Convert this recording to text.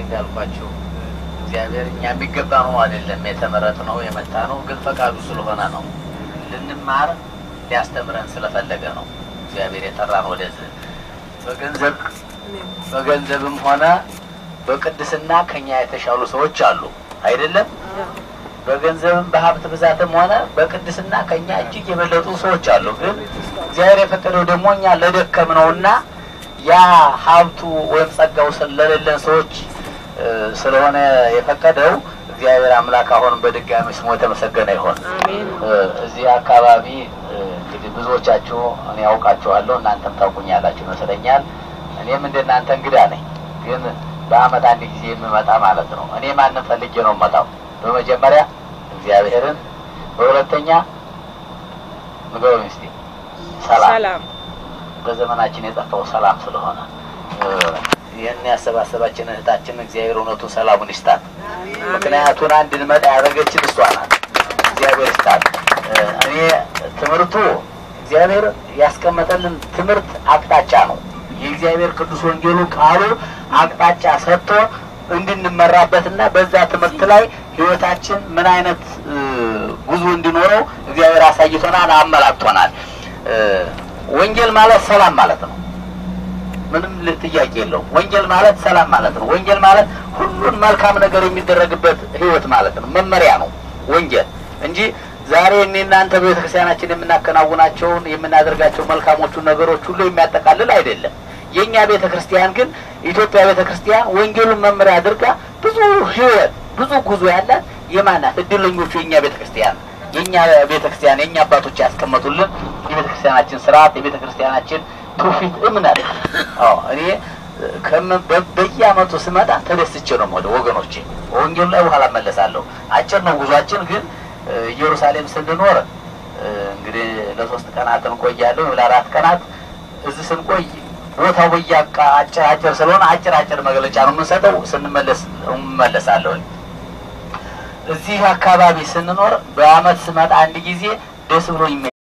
እንዳልኳችሁ እግዚአብሔር እኛ የሚገባ ነው አይደለም የተመረጥ ነው የመጣ ነው፣ ግን ፈቃዱ ስለሆነ ነው። ልንማር ሊያስተምረን ስለፈለገ ነው እግዚአብሔር የጠራን ወደዚህ። በገንዘብ በገንዘብም ሆነ በቅድስና ከኛ የተሻሉ ሰዎች አሉ አይደለም። በገንዘብም በሀብት ብዛትም ሆነ በቅድስና ከኛ እጅግ የበለጡ ሰዎች አሉ። ግን እግዚአብሔር የፈቀደው ደግሞ እኛ ለደከም ነውና ያ ሀብቱ ወይም ጸጋው ስለሌለን ሰዎች ስለሆነ የፈቀደው እግዚአብሔር አምላክ አሁንም በድጋሚ ስሙ የተመሰገነ ይሆን። እዚህ አካባቢ እንግዲህ ብዙዎቻችሁ እኔ ያውቃችኋለሁ፣ እናንተም ታውቁኛላችሁ ይመስለኛል። እኔም እንደ እናንተ እንግዳ ነኝ፣ ግን በአመት አንድ ጊዜ የምመጣ ማለት ነው። እኔ ማንም ፈልጌ ነው መጣው በመጀመሪያ እግዚአብሔርን፣ በሁለተኛ ንገሩኝ እስቲ ሰላም በዘመናችን የጠፋው ሰላም ስለሆነ ይህን ያሰባሰባችን እህታችን እግዚአብሔር እውነቱን ሰላሙን ይስጣት። ምክንያቱን አንድ እንመጣ ያደረገችን እሷ ናት። እግዚአብሔር ይስጣት። እኔ ትምህርቱ እግዚአብሔር ያስቀመጠልን ትምህርት አቅጣጫ ነው። የእግዚአብሔር ቅዱስ ወንጌሉ ቃሉ አቅጣጫ ሰጥቶ እንድንመራበትና በዛ ትምህርት ላይ ህይወታችን ምን አይነት ጉዞ እንዲኖረው እግዚአብሔር አሳይቶናል፣ አመላክቶናል። ወንጌል ማለት ሰላም ማለት ነው። ምንም ጥያቄ የለውም። ወንጌል ማለት ሰላም ማለት ነው። ወንጌል ማለት ሁሉን መልካም ነገር የሚደረግበት ህይወት ማለት ነው። መመሪያ ነው ወንጌል እንጂ ዛሬ እኔ እናንተ በቤተ ክርስቲያናችን የምናከናውናቸውን የምናደርጋቸው መልካሞቹን ነገሮች ሁሉ የሚያጠቃልል አይደለም። የእኛ ቤተ ክርስቲያን ግን ኢትዮጵያ ቤተ ክርስቲያን ወንጌሉን መመሪያ አድርጋ ብዙ ህይወት ብዙ ጉዞ ያላት የማናት እድለኞቹ የእኛ ቤተ ክርስቲያን የእኛ ቤተ ክርስቲያን የእኛ አባቶች ያስቀመጡልን የቤተ ክርስቲያናችን ስርዓት የቤተ ክርስቲያናችን ትውፊት እምነት። አዎ እኔ በየአመቱ ስመጣ ተደስቼ ነው ወደ ወገኖቼ ወንጌሉ ላይ በኋላ መለሳለሁ። አጭር ነው ጉዟችን፣ ግን ኢየሩሳሌም ስንኖር እንግዲህ ለሶስት ቀናት እንቆያለሁ፣ ለአራት ቀናት እዚህ ስንቆይ ቦታው በያቃ አጭር አጭር ስለሆነ አጭር አጭር መግለጫ ነው የምንሰጠው። ስንመለስ እመለሳለሁ። እዚህ አካባቢ ስንኖር በአመት ስመጣ አንድ ጊዜ ደስ ብሎ